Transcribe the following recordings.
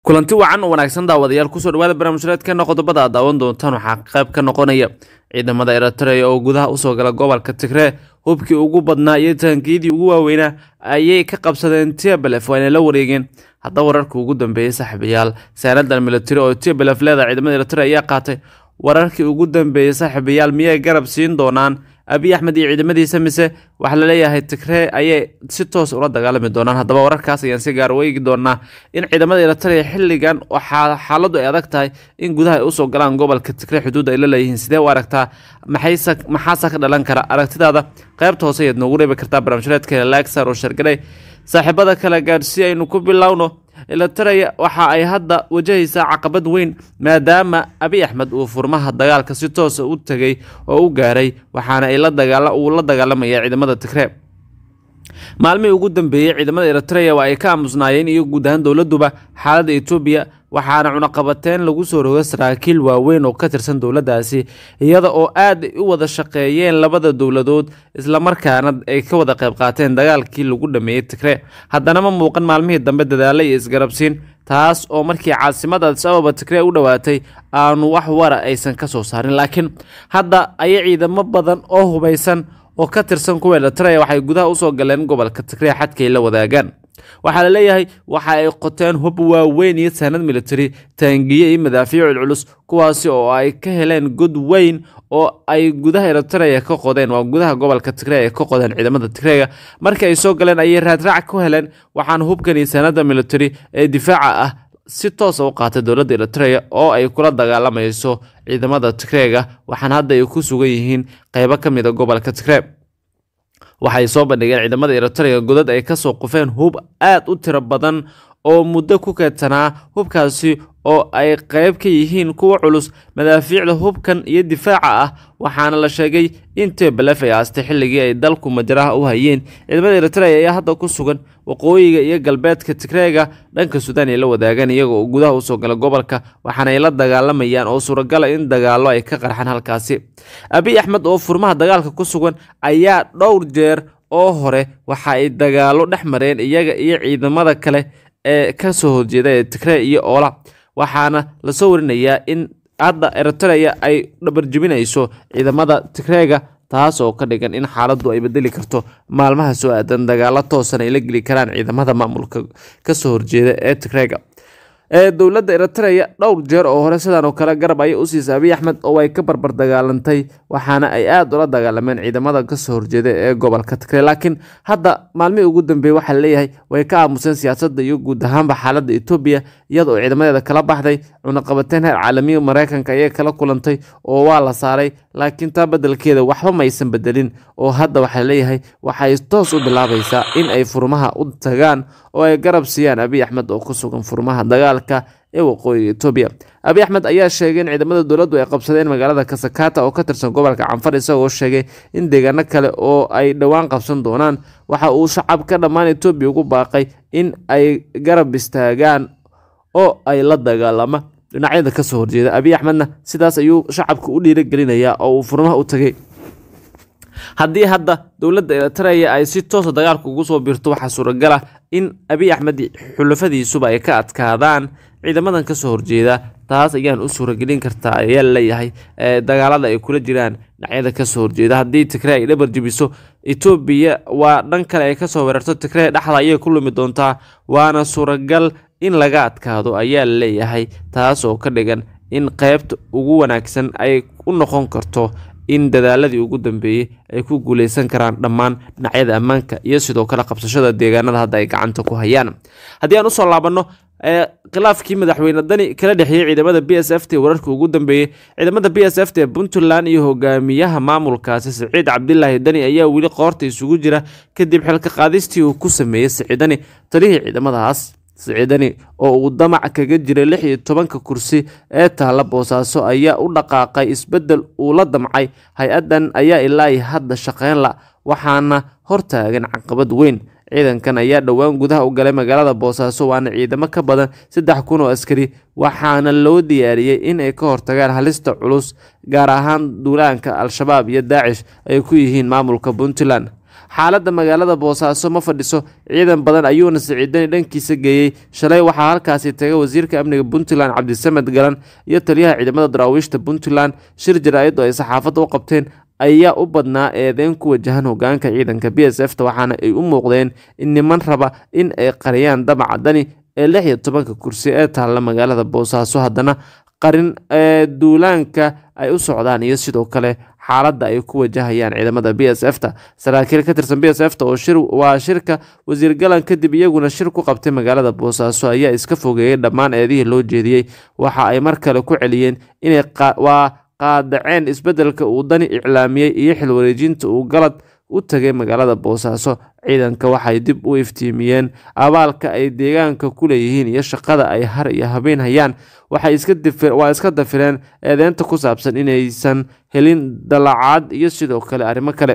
kulanti wacan oo wanaagsan daawadayaal kusoo dhawaada barnaamijreedkeena qodobada aad daawan doontaan waxaa qayb ka noqonaya ciidamada eritrea oo gudaha usoo gala gobolka tigree hubkii ugu badnaa iyo taangiyadii ugu waaweynaa ayay ka qabsadeen tblef waana la wareegeen haddaba wararkii ugu dambeeyey saaxiibayaal saanadan military oo tblef leeda ciidamada eritrea ayaa qaatay wararkii ugu dambeeyey saaxiibayaal miyay garab siin doonaan abiy axmed iyo ciidamadiisa mise waxaa laleeyahay tigree ayay si toos ula dagaalami doonaan haddaba wararkaas ayaan si gaar weegi doonaa in ciidamada eritrea xilligan waxaa xaaladu ay adag tahay in gudaha ay usoo galaan gobolka tigree xuduud ay la leeyihiin sidee u aragtaa maxaase ka dhalan kara aragtidaada qaybta hoose ayaad noogu reebi kartaa barnaamijreedkeena laagsar oo shargadhay saaxiibada kale gaadhsi aynu ku bilowno eritrea waxa ay hadda wajahaysaa caqabad weyn maadaama abiy axmed uu furmaha dagaalka si toosa u tegay oo u gaaray waxaana uu la dagaalamaya ciidamada tigree maalmihii ugu dambeeyey ciidamada eritrea waa ay ka aamusnaayeen iyo guud ahaan dowladuba xaaladda etoobiya waxaana cunaqabateyn lagu soo roga saraakiil waaweyn oo ka tirsan dowladdaasi iyada oo aad u wada shaqeeyeen labada dowladood islamarkaana ay ka wada qayb qaateen dagaalkii lagu dhameeyey tigree haddana ma muuqan maalmihii dambe dadaalo iyo isgarabsiin taas oo markii caasimada adis ababa tigree u dhowaatay aanu wax wara aysan ka soo saarin laakiin hadda ayay ciidamo badan oo hubaysan oo ka tirsan kuwa eritrea waxay gudaha usoo galeen gobolka tigree xadkay la wadaagaan waxaa la leeyahay waxa ay qoteen hub waaweyn iyo saanad military taangiye iyo madaafiic culculus kuwaasi oo ay ka heleen god weyn oo ay gudaha eritrea ka qodeen waa gudaha gobolka tigree ay ka qodeen ciidamada tigreega markii ay soo galeen ayay raadraac ku heleen waxaana hubkan iyo saanada military ee difaaca ah si toosa u qaatay dowladda eritrea oo ay kula dagaalamayso ciidamada tigreega waxaana hadda ay ku sugan yihiin qeybo ka mid a gobolka tigree waxay soo bandhigeen ciidamada eritrea godad ay kasoo qufeen hub aad u tiro badan oo muddo ku keedsanaa hubkaasi oo ay qeyb ka yihiin kuwa culus madaafiicda hubkan iyo difaaca ah waxaana la sheegay in tblef ay aastay xilligii ay dalku majaraha u hayeen ciidamada eritrea ayaa hadda ku sugan waqooyiga iyo galbeedka tigreega dhanka suudaan ay la wadaagaan iyaga oo gudaha usoo gala gobolka waxaana ay la dagaalamayaan oo suuragala in dagaalo ay ka qarxaan halkaasi abiy axmed oo furmaha dagaalka ku sugan ayaa dhowr jeer oo hore waxa ay dagaalo dhex mareen iyaga iyo ciidamada kale ee kasoo horjeeda ee tigree iyo oola waxaana lasoo warinayaa in hadda eritrea ay dhabarjebinayso ciidamada tigreega taas oo ka dhigan in xaaladdu ay bedeli karto maalmaha soo aadan dagaalo toosan ay la geli karaan ciidamada maamulka kasoo horjeeda ee tigreega ee dowladda eritrea dhowr jeer oo hore sidan oo kale garab ayay u siisay abiy axmed oo ay ka barbar dagaalantay waxaana ay aada ula dagaalameen ciidamada kasoo horjeeda ee gobolka tigree laakiin hadda maalmihii ugu dambeeyey waxaa laleeyahay way ka aamuseen siyaasadda iyo guud ahaanba xaaladda etoobiya iyada oo ciidamadeeda kala baxday cunaqabateyn heer caalamiya mareykanka ayay kala kulantay oo waa la saaray laakiin taa bedelkeeda waxba maysan bedelin oo hadda waxaa leeyahay waxay toos u bilaabaysaa in ay furmaha u tagaan oo ay garab siiyaan abiy axmed oo ku sugan furmaha dagaalka ee waqooyiga etoobiya abiy axmed ayaa sheegay in ciidamada dowladdu ay qabsadeen magaalada kasakata oo ka tirsan gobolka canfar isagoo sheegay in deegaano kale oo ay dhowaan qabsan doonaan waxa uu shacabka dhammaan etoobiya ugu baaqay in ay garab istaagaan oo ay la dagaalama dhinacyada kasoo horjeeda abiy axmedna sidaas ayuu shacabka u dhiiragelinayaa oo uu furmaha u tagay haddii hadda dowladda eritrea ay si toosa dagaalka ugu soo biirto waxaa suuragal ah in abiy axmed xulafadiisuba ay ka adkaadaan ciidamadan kasoo horjeeda taas ayaan u suuragelin kartaa ayaa laleeyahay dagaalada ay kula jiraan dhinacyada kasoo horjeeda haddii tigree ay dhabar jebiso etoobiya waa dhan kale ay kasoo weerarto tigree dhexda ayay ku lumi doontaa waana suuragal in laga adkaado ayaa laleeyahay taas oo ka dhigan in qeybta ugu wanaagsan ay u noqon karto in dadaaladii ugu dambeeyey ay ku guuleysan karaan dhammaan dhinacyada ammaanka iyo sidoo kale qabsashada deegaanada hadda ay gacanta ku hayaan haddii aan usoo laabanno khilaafkii madaxweyne dani kala dhexeeyey ciidamada b s f t wararkii ugu dambeeyey ciidamada b s f t puntland iyo hogaamiyaha maamulkaasi siciid cabdilaahi dani ayaa weli qoorta isugu jira kadib xilka qaadistii uu ku sameeyey siciidani talihii ciidamadaas siciidani oo uu damac kaga jiray lix iyo tobanka kursi ee taalla boosaaso ayaa u dhaqaaqay isbeddel uu la damcay hay-addan ayaa ilaa hadda shaqeyn la waxaana hortaagan caqabad weyn ciidankan ayaa dhowaan gudaha u galay magaalada boosaaso waana ciidamo ka badan saddex kun oo askari waxaana loo diyaariyey in ay ka hortagaan halista culus gaar ahaan duulaanka al-shabaab iyo daacish ay ku yihiin maamulka puntland xaaladda magaalada boosaaso ma fadhiso ciidan badan ayuuna siciidani dhankiisa geeyey shalay waxaa halkaasi tagay wasiirka amniga puntland cabdisamed galan iyo taliyaha ciidamada daraawiishta puntland shir jaraa'id oo ay saxaafadda u qabteen ayaa u badnaa eedeyn ku wajahan hogaanka ciidanka b s f ta waxaana ay u muuqdeen in niman raba in ay qariyaan damaca dani ee lix iyo tobanka kursi ee taalla magaalada boosaaso haddana qarin ee duulaanka ay u socdaan iyo sidoo kale xaaladda ay ku wajahayaan ciidamada b s f ta saraakiil ka tirsan b s f ta oo shir waa shirka wasiir galan kadib iyaguna shir ku qabtay magaalada boosaaso ayaa iska fogeeyey dhammaan eedihii loo jeediyey waxa ay mar kale ku celiyeen inay waa qaadaceen isbeddelka uu dani iclaamiyey iyo xil wareejinta uu galad u tagay magaalada boosaaso ciidanka waxay dib u iftiimiyeen abaalka ay deegaanka ku leeyihiin iyo shaqada ay har iyo habeen hayaan waa iska dafireen eedeynta ku saabsan inaysan helin dalacaad iyo sidoo kale arrimo kale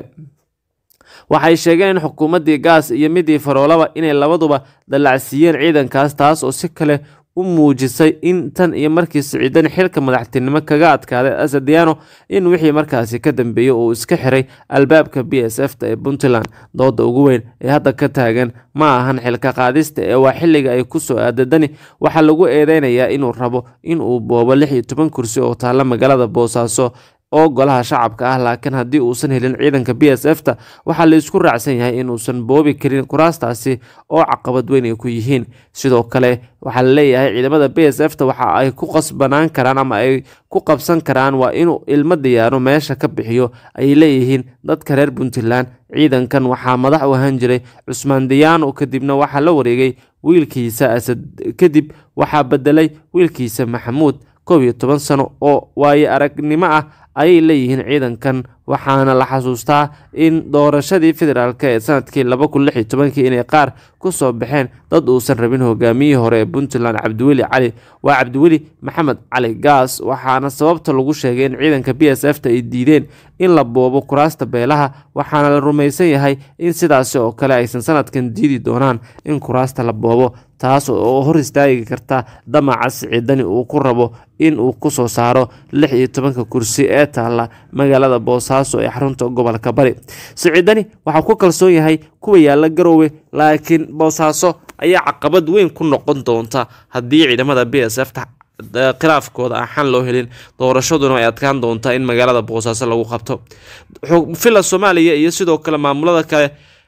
waxay sheegeen in xukuumaddii gaas iyo midii faroolaba inay labaduba dallacsiiyeen ciidankaas taas oo si kale u muujisay in tan iyo markii siciidani xilka madaxtinimo kaga adkaaday asadiano in wixii markaasi ka dambeeyey uu iska xiray albaabka b s f ta ee puntland dooda ugu weyn ee hadda ka taagan ma ahan xilka qaadista ee waa xilliga ay ku soo aadadani waxaa lagu eedeynayaa inuu rabo in uu boobo lix iyo toban kursi oo taalla magaalada boosaaso oo golaha shacabka ah laakiin haddii uusan helin ciidanka b s f ta waxaa la isku raacsan yahay inuusan boobi karin kuraastaasi oo caqabad weyn ay ku yihiin sidoo kale waxaa la leeyahay ciidamada b s f ta waxa ay ku qasbanaan karaan ama ay ku qabsan karaan waa inuu ilmo diyaaro meesha ka bixiyo ayay leeyihiin dadka reer puntland ciidankan waxaa madax u ahaan jiray cusmaan diyaano kadibna waxaa la wareegay wiilkiisa asad kadib waxaa bedelay wiilkiisa maxamuud koob iyo toban sano oo waayo aragnimo ah ayay leeyihiin ciidankan waxaana la xasuustaa in doorashadii federaalk ee sanadkii laba kun lix iyo tobankii inay qaar ku soo baxeen dad uusan rabin hogaamiyihii hore ee puntland cabdiweli cali waa cabdiweli maxamed cali gaas waxaana sababta lagu sheegay in ciidanka b s f ta ay diideen in la boobo kuraasta beelaha waxaana la rumaysan yahay in sidaasi oo kale aysan sanadkan diidi doonaan in kuraasta la boobo taas oo hor istaagi karta damaca siciidani uu ku rabo in uu ku soo saaro lix iyo tobanka kursi ee taalla magaalada boosaaso ee xarunta gobolka bari siciidani waxaa ku kalsoon yahay kuwa yaalla garoowe laakiin boosaaso ayaa caqabad weyn ku noqon doonta haddii ciidamada b s f ta khilaafkooda aan xan loo helin doorashaduna ay adkaan doontaa in magaalada boosaaso lagu qabto villa soomaaliya iyo sidoo kale maamulada kale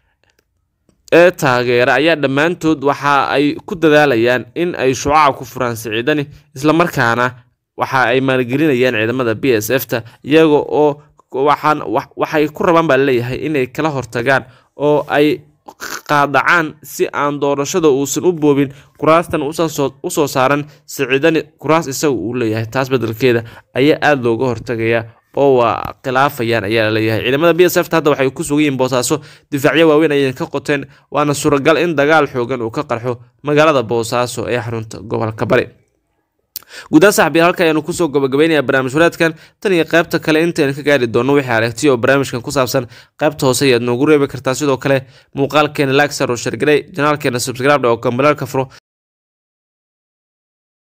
ee taageera ayaa dhammaantood waxa ay ku dadaalayaan in ay shucaca ku furaan siciidani islamarkaana waxa ay maalgelinayaan ciidamada b s f ta iyaga oo waxaan waxay ku rabaan baa laleeyahay inay kala hortagaan oo ay qaadacaan si aan doorashada uusan u boobin kuraastan usoo saaran siciidani kuraas isaga uu leeyahay taas bedelkeeda ayaa aada looga hortagaya oo waa khilaafayaan ayaa laleeyahay ciidamada b s f ta hadda waxay ku sugan yihiin boosaaso difaacyo waaweyn ayay ka qoteen waana suuragal in dagaal xoogan uu ka qarxo magaalada boosaaso ee xarunta gobolka bari guudahaan saxbiyaal halka ayaanu kusoo gabagabaynayaa barnaamij waraadkan tan iyo qaybta kale intaynu ka gaari doonno wixii aragtiya oo barnaamijkan ku saabsan qaybta hoose ayaad noogu reebi kartaa sidoo kale muuqaalkeena lagsar oo shargaray janaalkeena subscribe oo kambalaalka furo